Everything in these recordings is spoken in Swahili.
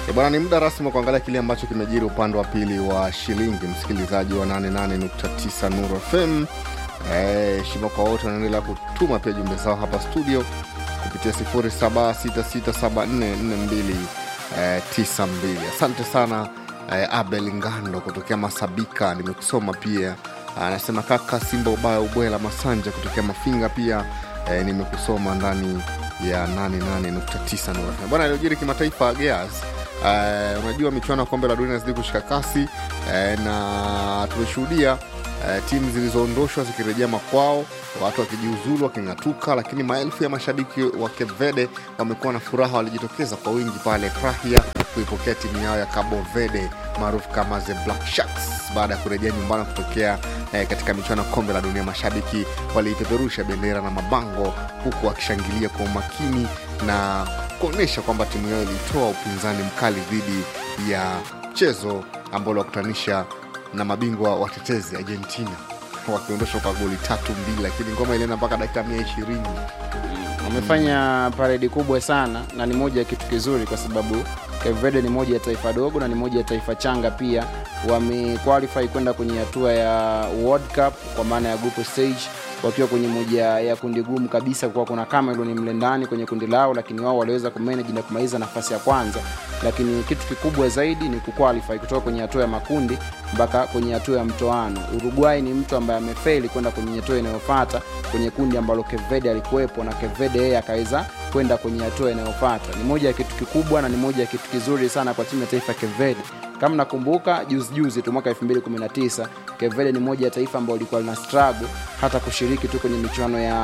E bwana, ni muda rasmi wa kuangalia kile ambacho kimejiri upande wa pili wa shilingi, msikilizaji wa 88.9 Nuru FM. Eh, shima kwa wote wanaendelea kutuma pia jumbe zao hapa studio kupitia 0766744292. Asante sana eh, Abel Ngando kutokea Masabika, nimekusoma pia. Anasema kaka Simba ubaya ubwela Masanja kutokea Mafinga pia eh, nimekusoma ndani ya 88.9 Nuru FM. Bwana, iliyojiri kimataifa Gears Uh, unajua michuano ya kombe la dunia inazidi kushika kasi uh, na tumeshuhudia uh, timu zilizoondoshwa zikirejea makwao, watu wakijiuzulu waking'atuka, lakini maelfu ya mashabiki wa Kevede wamekuwa na furaha, walijitokeza kwa wingi pale Praia kuipokea timu yao ya Cabo Verde maarufu kama the Black Sharks baada ya kurejea nyumbani kutokea eh, katika michuano ya kombe la dunia. Mashabiki waliipeperusha bendera na mabango huku wakishangilia kwa umakini na kuonyesha kwamba timu yao ilitoa upinzani mkali dhidi ya mchezo ambao wakutanisha na mabingwa watetezi Argentina wakiondoshwa kwa goli tatu mbili, lakini ngoma ilienda mpaka dakika mia ishirini. wamefanya paredi kubwa sana na ni moja ya kitu kizuri kwa sababu Cape Verde ni moja ya taifa dogo na ni moja ya taifa changa pia wamequalify kwenda kwenye hatua ya World Cup kwa maana ya group stage wakiwa kwenye moja ya kundi gumu kabisa kwa kuna Cameroon mle ndani kwenye kundi lao, lakini wao waliweza kumanage na kumaliza nafasi ya kwanza. Lakini kitu kikubwa zaidi ni kuqualify kutoka kwenye hatua ya makundi mpaka kwenye hatua ya mtoano. Uruguay ni mtu ambaye amefeli kwenda kwenye hatua inayofuata kwenye kundi ambalo Cape Verde alikuwepo, na Cape Verde yeye akaweza kwenda kwenye hatua inayofuata. Ni moja ya kitu kikubwa na ni moja ya kitu kizuri sana kwa timu ya taifa ya Cape Verde. Kama nakumbuka juzi juzi tu mwaka 2019 Cape Verde ni moja ya taifa ambalo lilikuwa lina struggle hata kushiriki tu kwenye michuano ya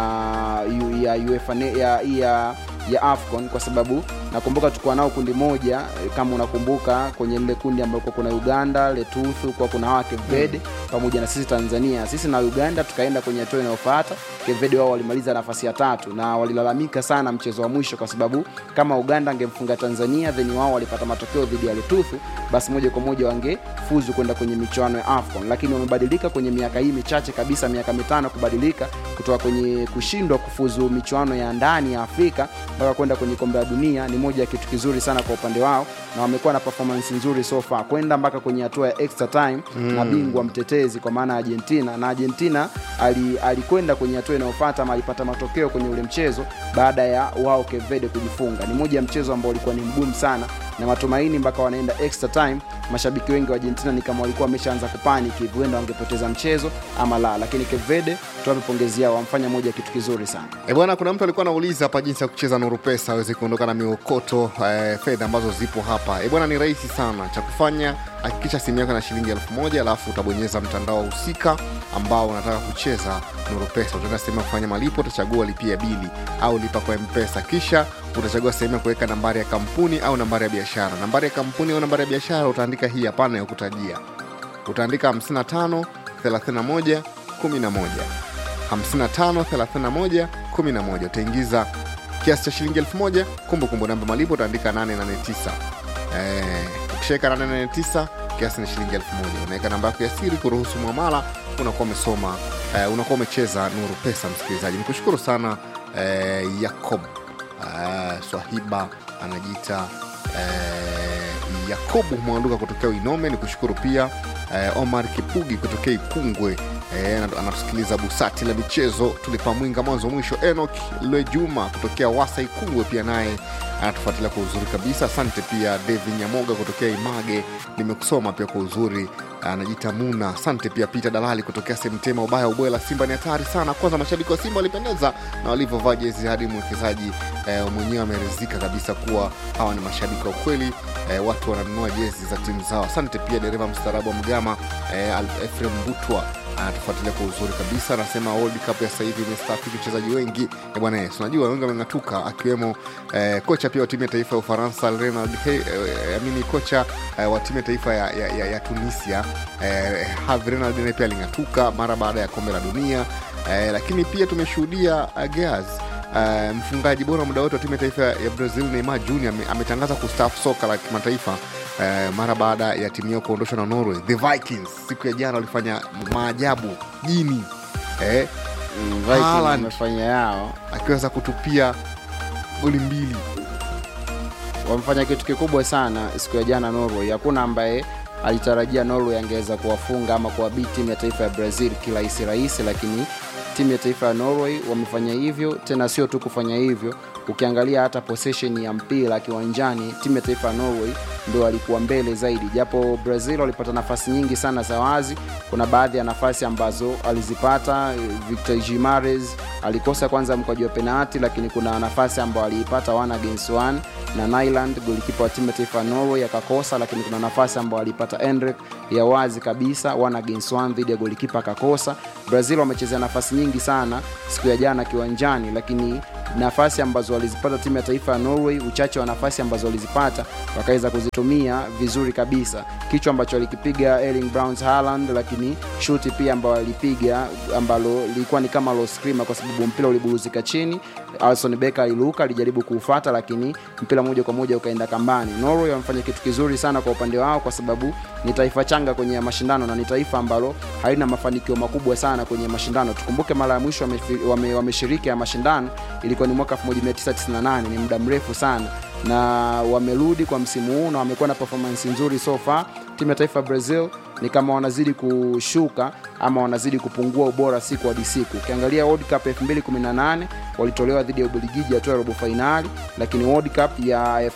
ya UEFA ne- ya, ya ya AFCON kwa sababu nakumbuka tulikuwa nao kundi moja eh, kama unakumbuka kwenye lile kundi ambalo kuna Uganda, Lesotho, kwa kuna hawa Cape Verde pamoja na sisi Tanzania. Sisi na Uganda tukaenda kwenye hatua inayofuata. Cape Verde wao walimaliza nafasi ya tatu na walilalamika sana mchezo wa mwisho, kwa sababu kama Uganda angemfunga Tanzania then wao walipata matokeo dhidi ya Lesotho, basi moja kwa moja wangefuzu kwenda kwenye michuano ya AFCON. Lakini wamebadilika kwenye miaka hii michache kabisa, miaka mitano kubadilika kutoka kwenye kushindwa kufuzu michuano ya ndani ya Afrika mpaka kwenda kwenye kombe la dunia. Ni moja ya kitu kizuri sana kwa upande wao, na wamekuwa na performance nzuri so far kwenda mpaka kwenye hatua ya extra time mm. na bingwa mtetezi kwa maana ya Argentina, na Argentina ali- alikwenda kwenye hatua inayofuata ama alipata matokeo kwenye ule mchezo baada ya wao Cape Verde kujifunga. Ni moja ya mchezo ambao ulikuwa ni mgumu sana na matumaini mpaka wanaenda extra time. Mashabiki wengi wa Argentina ni kama walikuwa wameshaanza kupaniki, huenda wangepoteza mchezo ama la, lakini Cape Verde tuwape pongezi yao, wamfanya moja ya kitu kizuri sana. E bwana, kuna mtu alikuwa anauliza hapa jinsi ya kucheza Nuru Pesa aweze kuondoka na miokoto eh, fedha ambazo zipo hapa. E bwana, ni rahisi sana. Cha kufanya hakikisha simu yako na shilingi elfu moja alafu utabonyeza mtandao husika ambao unataka kucheza Nuru Pesa. Utaenda sehemu ya kufanya malipo, utachagua lipia bili au lipa kwa Mpesa, kisha utachagua sehemu ya kuweka nambari ya kampuni au nambari ya biashara. Nambari ya kampuni au nambari ya biashara utaandika hii hapana ya kutajia, utaandika 55 31 11 55 31 11 utaingiza kiasi cha shilingi elfu moja kumbukumbu namba malipo utaandika 889 eh, ukishaweka 889 kiasi ni shilingi elfu moja unaweka namba yako ya siri kuruhusu mwamala unakuwa umesoma eh, unakuwa umecheza nuru pesa msikilizaji nikushukuru sana eh, yakob eh, swahiba anajiita eh, yakobu mwanduka kutokea uinome ni kushukuru pia eh, omar kipugi kutokea ikungwe eh, ana- anatusikiliza busati la michezo tulipa mwinga mwanzo mwisho enok lejuma kutokea wasa ikungwe pia naye anatufuatilia kwa uzuri kabisa asante pia david nyamoga kutokea image nimekusoma pia kwa uzuri anajiita muna asante pia peter dalali kutokea semtema ubaya ubwela simba ni hatari sana kwanza mashabiki wa simba walipendeza na walivyovaa jezi hadi mwekezaji eh, mwenyewe ameridhika kabisa kuwa hawa ni mashabiki wa kweli eh, watu wananunua jezi za timu zao asante pia dereva mstaarabu wa mgama eh, Al- efrem butwa anatufuatilia kwa uzuri kabisa anasema world cup ya sasa hivi imestaafiki wachezaji wengi Eh, bwana yes unajua wengi wameng'atuka akiwemo eh, kocha pia wa timu ya taifa ya ufaransa renald He, eh, amini kocha eh, wa timu ya taifa ya, ya, ya, ya tunisia eh, Herve Renard naye pia aling'atuka mara baada ya kombe la dunia eh, lakini pia tumeshuhudia uh, Gears Uh, mfungaji bora muda wote wa timu ya taifa ya Brazil Neymar Jr ame- ametangaza kustaafu soka la kimataifa uh, mara baada ya timu yao kuondoshwa na Norway. The Vikings siku ya jana walifanya maajabu jini eh, Mm, Vikings Haaland. wamefanya yao akiweza kutupia goli mbili wamefanya kitu kikubwa sana siku ya jana Norway. Hakuna ambaye alitarajia Norway angeweza kuwafunga ama kuwabiti timu ya taifa ya Brazil kirahisi rahisi, lakini timu ya taifa ya Norway wamefanya hivyo. Tena sio tu kufanya hivyo, ukiangalia hata possession ya mpira kiwanjani, timu ya taifa ya Norway ndio walikuwa mbele zaidi, japo Brazil walipata nafasi nyingi sana za wazi. Kuna baadhi ya nafasi ambazo alizipata Victor Gimares alikosa kwanza mkwaju wa penalti, lakini kuna nafasi ambayo aliipata one against one na Nyland golikipa wa timu ya taifa ya Norway akakosa, lakini kuna nafasi ambayo alipata Endrick ya wazi kabisa one against one dhidi ya golikipa akakosa. Brazil wamechezea nafasi nyingi sana siku ya jana kiwanjani, lakini nafasi ambazo walizipata timu ya taifa ya Norway, uchache wa nafasi ambazo walizipata wakaweza kuzitumia vizuri kabisa. Kichwa ambacho alikipiga Erling Braut Haaland, lakini shuti pia ambayo alipiga ambalo lilikuwa ni kama low screamer, kwa sababu mpira uliburuzika chini. Alisson Becker aliruka, alijaribu kuufata, lakini mpira moja kwa moja ukaenda kambani. Norway wamefanya kitu kizuri sana kwa upande wao, kwa sababu ni taifa changa kwenye mashindano na ni taifa ambalo halina mafanikio makubwa sana kwenye mashindano. Tukumbuke mara ya mwisho wameshiriki wame, wame ya mashindano ilikuwa ni mwaka 1998 ni muda mrefu sana na wamerudi kwa msimu huu na wamekuwa na performance nzuri so far. Timu ya taifa ya Brazil ni kama wanazidi kushuka ama wanazidi kupungua ubora siku hadi siku. Ukiangalia World Cup 2018 walitolewa dhidi ya Ubelgiji hatua ya robo fainali, lakini World Cup ya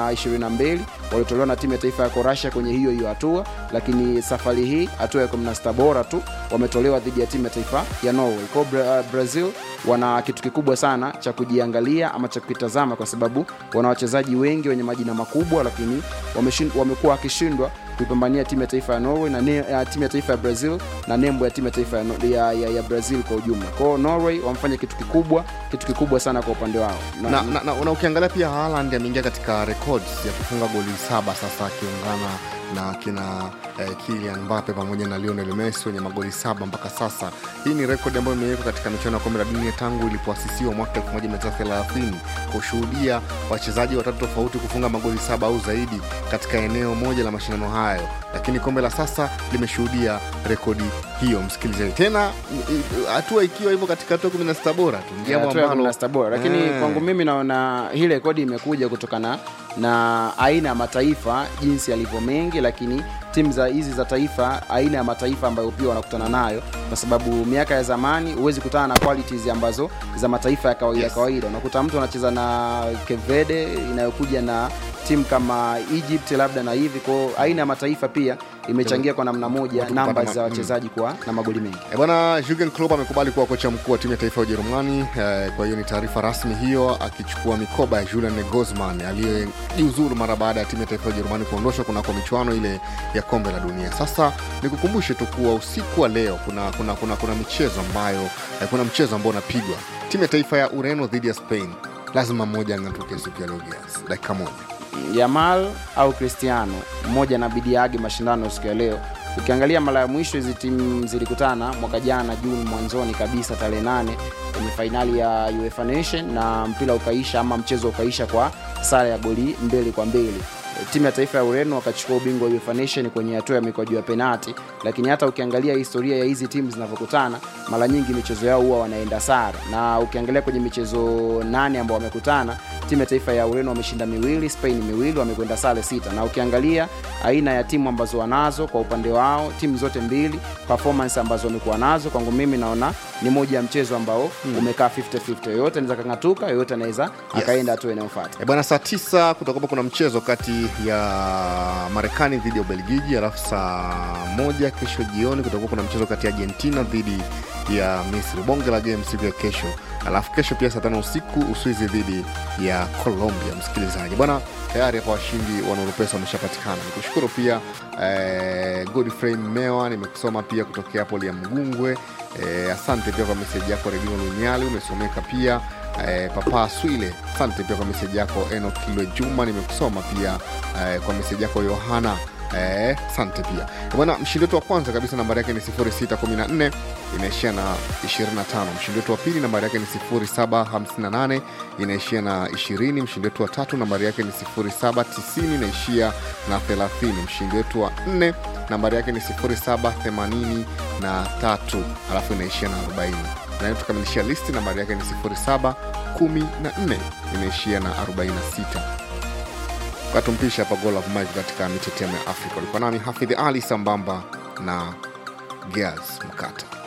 2022 walitolewa na timu ya taifa ya Croatia kwenye hiyo hiyo hatua, lakini safari hii hatua ya 16 bora tu wametolewa dhidi ya timu ya taifa ya Norway. Kwa Bra Brazil wana kitu kikubwa sana cha kujiangalia ama cha kukitazama, kwa sababu wana wachezaji wengi wenye majina makubwa, lakini wamekuwa wakishindwa kuipambania timu ya taifa ya Norway na ne, uh, timu ya taifa ya Brazil na nembo ya timu ya taifa ya, ya, ya, ya Brazil kwa ujumla. Kwao Norway wamefanya kitu kikubwa, kitu kikubwa sana kwa upande wao na, na, na, na, na ukiangalia pia Haaland ameingia katika records ya kufunga goli saba sasa akiungana na kina eh, Kylian Mbappe pamoja na Lionel Messi wenye magoli saba mpaka sasa. Hii ni rekodi ambayo imewekwa katika michuano ya kombe la dunia tangu ilipoasisiwa mwaka 1930 kushuhudia wachezaji watatu tofauti kufunga magoli saba au zaidi katika eneo moja la mashindano hayo, lakini kombe la sasa limeshuhudia rekodi hiyo, msikilizaji. Tena hatua ikiwa hivyo katika hatua 16 bora tu, jambo ambalo bora, lakini yeah. Kwangu mimi naona hii rekodi imekuja kutokana na aina ya mataifa jinsi yalivyo mengi, lakini timu za hizi za taifa, aina ya mataifa ambayo pia wanakutana nayo, kwa sababu miaka ya zamani huwezi kutana na qualities ambazo za mataifa ya kawaida yes. kawaida unakuta mtu anacheza na Kevede inayokuja na timu kama Egypt labda na hivi kwao, aina ya mataifa pia imechangia kwa namna moja namba za wachezaji kuwa na magoli mengi. E bwana, Jurgen Klopp amekubali kuwa kocha mkuu wa timu ya taifa ya Ujerumani. E, kwa hiyo ni taarifa rasmi hiyo, akichukua mikoba ya Julian Nagelsmann aliyejiuzuru mara baada ya timu ya taifa ya Ujerumani kuondoshwa kunako michuano ile ya kombe la dunia. Sasa nikukumbushe tu kuwa usiku wa leo kuna, kuna, kuna, kuna michezo ambayo eh, kuna mchezo ambao unapigwa timu ya taifa ya Ureno dhidi ya Spain. Lazima mmoja ang'atuke siku ya leo, dakika moja Yamal au Cristiano mmoja na bidi age mashindano siku ya leo. Ukiangalia mara ya mwisho hizi timu zilikutana mwaka jana Juni mwanzoni kabisa tarehe nane kwenye fainali ya UEFA Nation na mpira ukaisha ama mchezo ukaisha kwa sare ya goli mbili kwa mbili. Timu ya taifa ya Ureno wakachukua ubingwa wa UEFA Nation kwenye hatua ya mikwaju ya penati, lakini hata ukiangalia historia ya hizi timu zinavyokutana, mara nyingi michezo yao huwa wanaenda sare, na ukiangalia kwenye michezo nane ambao wamekutana, timu ya taifa ya Ureno wameshinda miwili, Spain miwili, wamekwenda sare sita. Na ukiangalia aina ya timu ambazo wanazo kwa upande wao, timu zote mbili performance ambazo wamekuwa nazo, kwangu mimi naona ni moja ya mchezo ambao hmm, umekaa 50-50. Yoyote anaweza kang'atuka, yoyote anaweza yes, akaenda hatua inayofuata. E bwana, saa tisa kutakuwa kuna mchezo kati ya Marekani dhidi ya Ubelgiji, alafu saa moja kesho jioni kutakuwa kuna mchezo kati ya Argentina dhidi ya Misri, bonge la game siku ya kesho. Alafu kesho pia saa tano usiku Uswizi dhidi ya Colombia. Msikilizaji bwana, tayari hapa washindi wa Nurupesa wameshapatikana. Nikushukuru pia eh, Godfrey Mewa, nimekusoma pia kutokea hapo Lia Mgungwe. Eh, asante pia kwa meseji yako Redino Lunyali, umesomeka pia eh, Papa Swile, asante pia kwa meseji yako Enokilwe Juma, nimekusoma pia eh, kwa meseji yako Yohana asante eh, pia bwana. Mshindi wetu wa kwanza kabisa nambari yake ni 0614 inaishia na 25. Mshindi wetu wa pili nambari yake ni 0758 inaishia na 20. Mshindi wetu wa tatu nambari yake ni 0790 inaishia na 30. Mshindi wetu wa nne nambari yake ni 0783 alafu inaishia na 40 na tukamilishia listi nambari yake ni 0714 inaishia na 46 katumpisha hapa goal of Mike katika mitetemo ya Afrika. Ulikuwa nami Hafidh Ali sambamba na Gears Mkata.